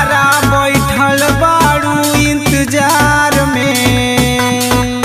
कारा बैठल बाड़ू इंतजार में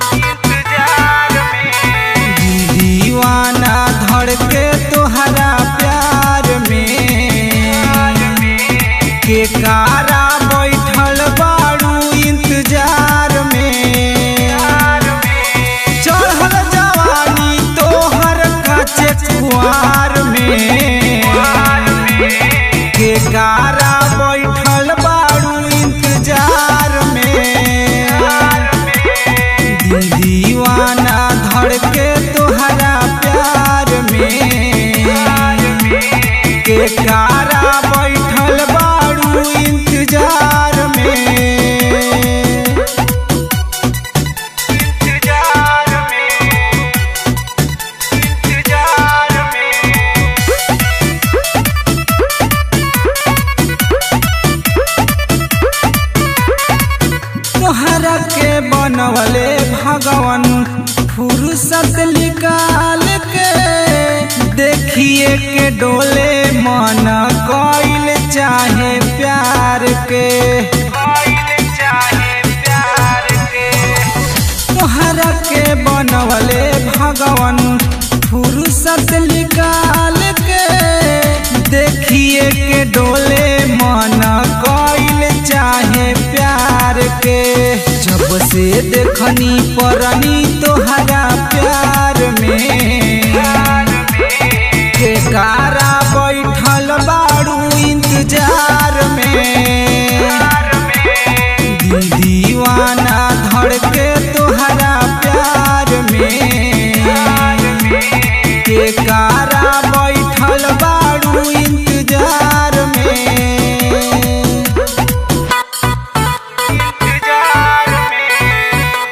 दीवाना धड़ के तोहरा प्यार में के कारा बैठल बाड़ू इंतजार में चढ़ल जवानी तोहर काचे कुआर में के कारा बैठल बाड़ू इंतजार में दिल दीवाना धड़ के तोहरा प्यार में के कारा बैठल बाड़ू इंतजार में इंतजार में इंतजार में तोहरा के बनवले भगवान फुर्सत निकाल के देखिए के डोले मन कइल चाहे प्यार के तोहरा के बनवले भगवान फुर्सत निकाल के देखिए के डोले मन कइल चाहे प्यार के जब से देखनी परनी तोहरा प्यार में के कारा बैठल बाड़ू इंतजार में दिल दीवाना धड़ के तोहरा प्यार में के कारा बैठल बाड़ू इंतजार में इंतजार में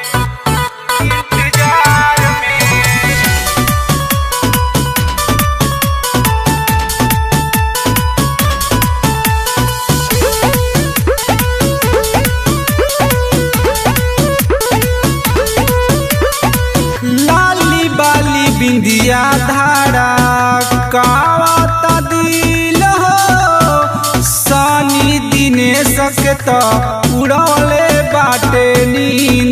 इंतजार में लाली बाली बिंदिया धारा कावता दिल हो सानी दिने सकता उड़ौले बाटे नींद